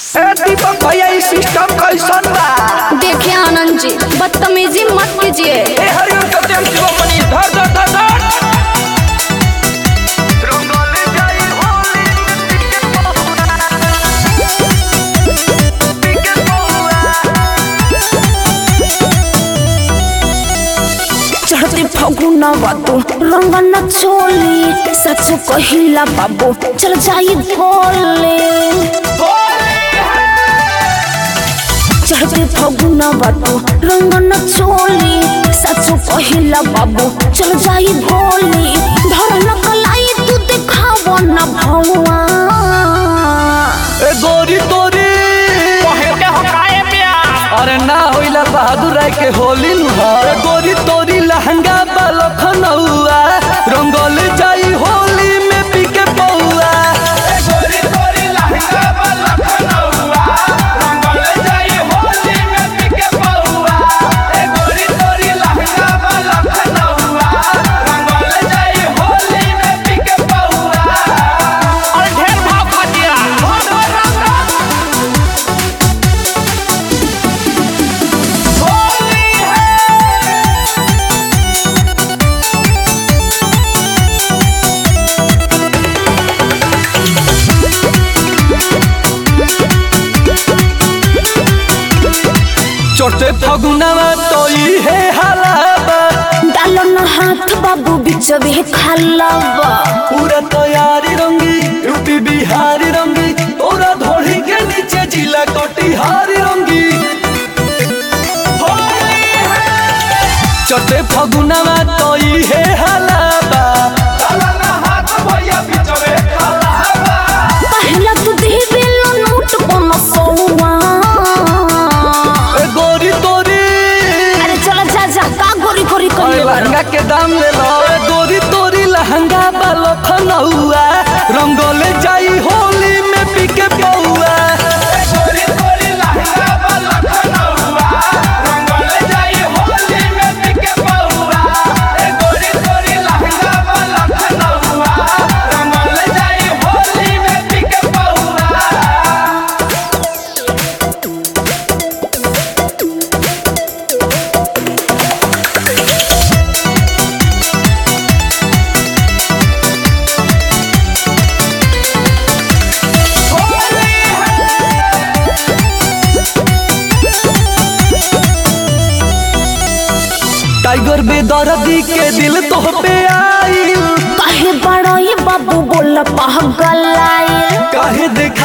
ए दीपक भैया ई सिस्टम कैसन बा देखिए आनंद जी बदतमीजी मत कीजिए ए हरिओम सत्यम शिवमणि धर धर धर धर रंगोली जाई होली टिके पौआ चढ़ते फगुना बाबू रंगन चोली सच कहिला बाबू चल जाई भोले चढ़ते फगुना बाबू रंगन चोली सच कहिला बाबू चल जाई भोले धर न कलाई तू देखाव न भौआ ए गोरी तोरी पहले हकाए प्यार अरे ना होइला बहादुर राय के होली नु हा ए गोरी तोरी लहंगा बा लखनऊआ रंगोल जाई होली में पीके पौआ गोरी गोरी लहंगा पर लखनऊआ रंगल जाई होली में पिके पौआ ए गोरी गोरी लहंगा पर लखनऊआ रंगल जाई होली में पिके पौआ और ढेर भाव खटिया होली है चोटे फगुनावा तो ई है हलाबा डालो न हाथ बाबू बिचवे खालावा पूरा तैयारी रंगी यूपी बिहारी रंगी तोरा धोड़ी के नीचे जिला कटिहारी रंगी चोटे फगुनावा तो ई है हलाबा चलना हाथ भैया बिचवे खाला पहला तू देवे लो नोट कोनो सौआ ए गोरी तोरी अरे चला जा जा का गोरी गोरी अरे करिए लहंगा के दाम ले लो ए गोरी तोरी लहंगा बा लखनऊआ रंगोले जाई होली में पीके पौआ गोरी गोरी लहंगा पर लखनऊआ रंगल जाई होली में पिके पौआ ए गोरी गोरी लहंगा पर लखनऊआ रंगल जाई होली में पिके पौआ टाइगर बेदर्दी के दिल तो पे आइल काहे बड़ा ये बाबू बोल पागल आए काहे देख